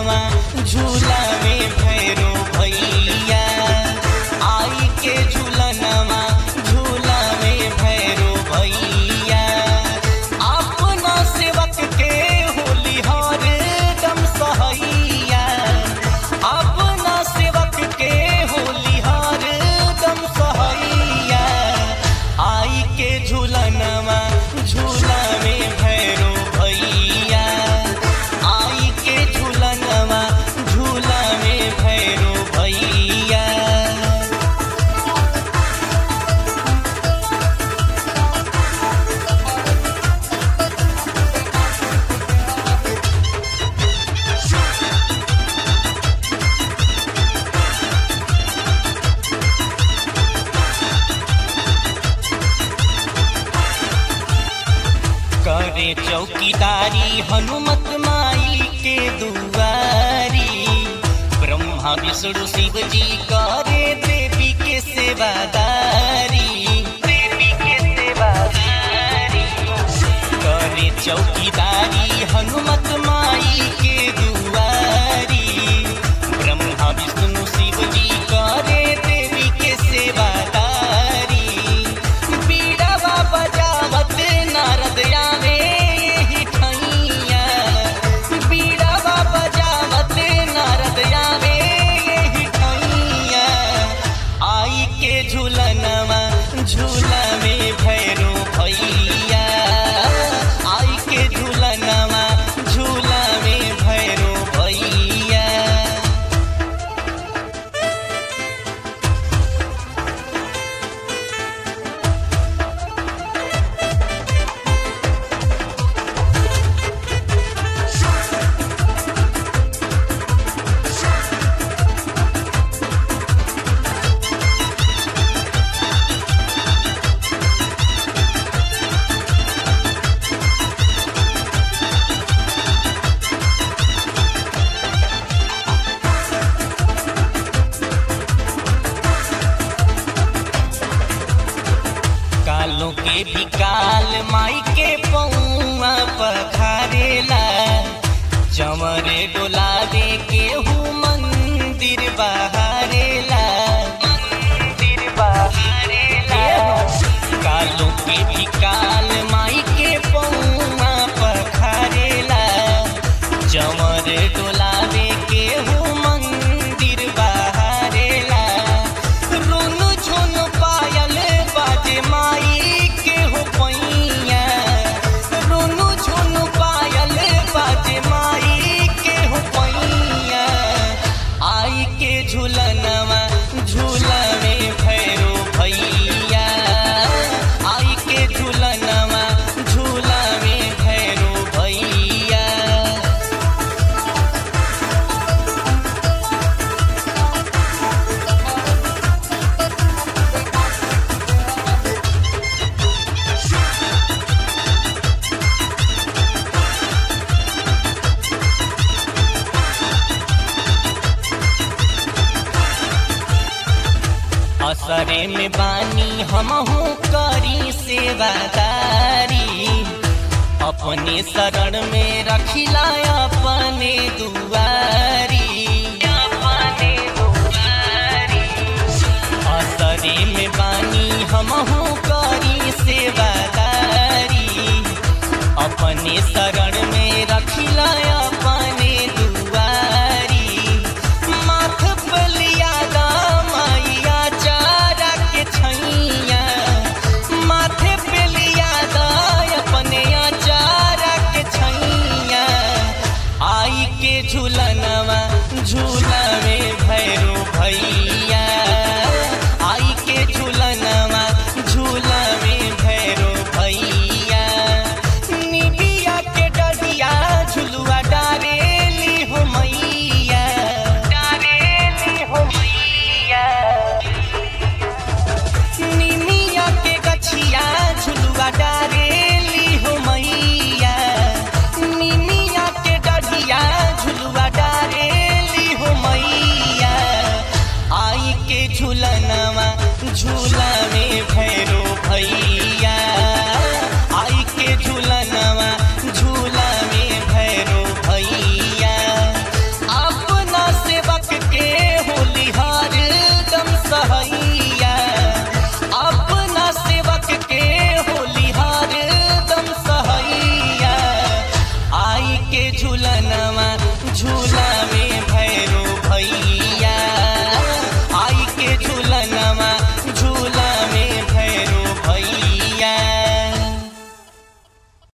झूलनवा झूला में भैरो भैया आई के झूलनवा झूला में भैरो भैया अपना सेवक के होली हर दम सहैया अपना सेवक के होली हर दम सहैया आई के झूलनवा झूला में भैरो भैया आई के झूलनवा झूला में भैरो भैया करे चौकीदारी हनुमत माई के दुआरी ब्रह्मा विष्णु शिव जी करे देवी के सेवादारी देवी के सेवादारी करे चौकीदारी हनुमत माई के दुआरी ब्रह्मा विष्णु शिव जी करे देवी के सेवादारी बीड़ावा बजावत नारद आवे यही ठैया बीड़ावा बजावत नारद आवे यही ठैया आई के झूलनवा झूला में भैरो भैया आई के झूलनवा झूला में भैरो भैया कालों के भी काल माई के पौआ पखारेला चमरे डोलावे के हूँ मंदिर बहारेला मंदिर बहारेला कालों के भी काल माई के पौआ पखारेला चमरे डोलावे के हूँ मंदिर बहारेला रुनु झुनु पायल बाजे माई के हो पैया रुनु झुनु पायल बाजे माई के हो पैया आई के झूलनवा झूला में भैरो भैया आई के झूलनवा झूला में भैरो भैया असरे में बानी हमहू करी सेवादारी अपने शरण में रखिला अपने दुआरी अपने दुआरी असरे में बानी हमहू करी सेवादारी अपने शरण में रखिला अपने दुआरी माथ बलियादा मैया चारा के छैया माथे पे लियादा अपने चारा के छैया आई के झूलनवा झूला में भैरो भैया